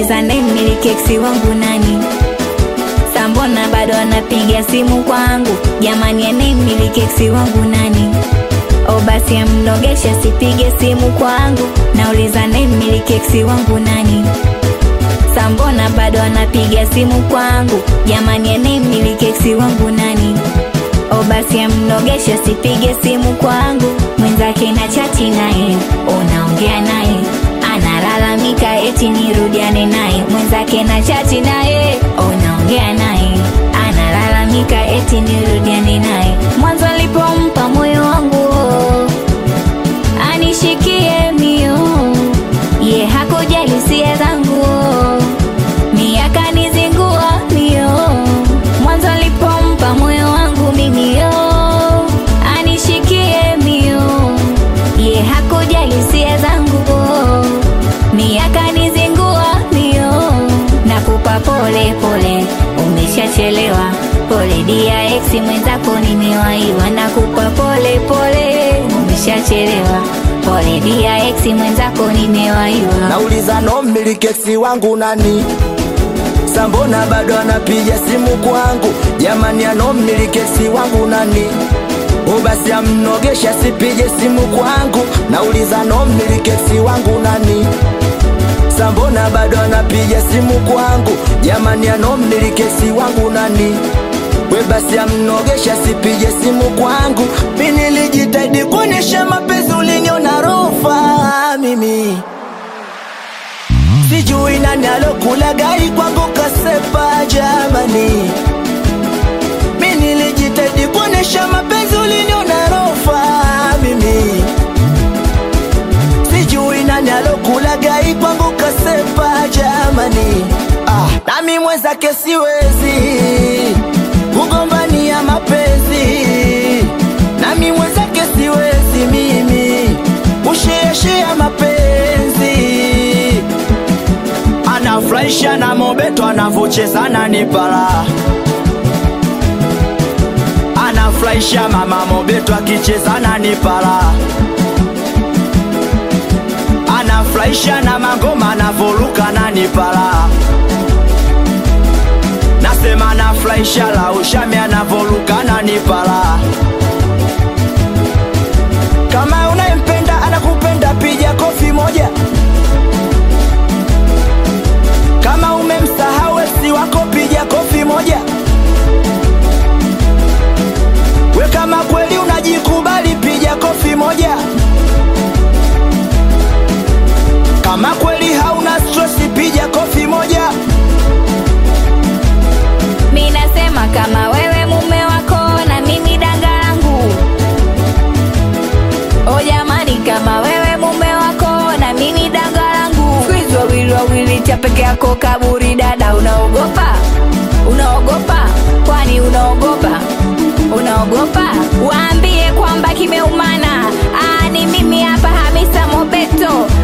nauliza mmiliki eksi wangu nani sambona bado anapiga simu kwangu jamani anayemmiliki eksi wangu nani o basi amnogesha sipige simu kwangu nauliza mmiliki eksi wangu nani sambona bado anapiga simu kwangu jamani anayemmiliki eksi wangu nani o basi amnogesha sipige simu kwangu mwenzake na chati naye unaongea naye analalamika eti nirudiane naye mwenzake na chati naye unaongea naye analalamika eti nirudiane naye mwanzo alipompa moyo wangu anishikie mio ye hakujali hisia zangu miaka nizingua mio mwanzo alipompa moyo wangu mimi yo anishikie mio ye hakujali hisia zangu miaka nizingua mio nakupa pole pole umeshachelewa pole dia ex mwenzako nimewaiwa nakupa pole pole umeshachelewa pole dia ex mwenzako nimewaiwa nauliza no mmilikeksi wangu nani sambona bado anapiga simu kwangu jamani ano mmilikeksi wangu nani o basi amnogesha sipige simu kwangu nauliza no mmilikeksi wangu nani sambona bado anapiga simu kwangu jamani ano mmilikeksi wangu nani we basi amnogesha sipige simu kwangu mi nilijitahidi kuonyesha mapenzi uliniona rofa mimi sijui nani alokula gari kwangu kasepa jamani mi nilijitahidi kuonyesha mapenzi uliniona rofa mimi sijui nani alokula gari kwangu kasepa jamani ah, nami mwenzake siwezi kugombania mapenzi nami mwenzake siwezi mimi kusheashea mapenzi anafurahisha na mobeto anavocheza na nipala anafurahisha mama mobeto akicheza na nipala anafurahisha na magoma anavoruka na nipala nasema anafurahisha la ushami anavoruka na nipala kama unayempenda anakupenda piga kofi moja kama umemsahau esi wako piga kofi moja we kama kweli unajikubali piga kofi moja kama kweli hauna stresi piga kofi moja mi nasema kama wewe mume wako na mimi danga langu o jamani kama wewe mume wako na mimi danga langu Squeeze wawili wawili cha peke yako kaburi dada unaogopa unaogopa kwani unaogopa unaogopa waambie kwamba kimeumana Aa, ni mimi hapa hamisa mobeto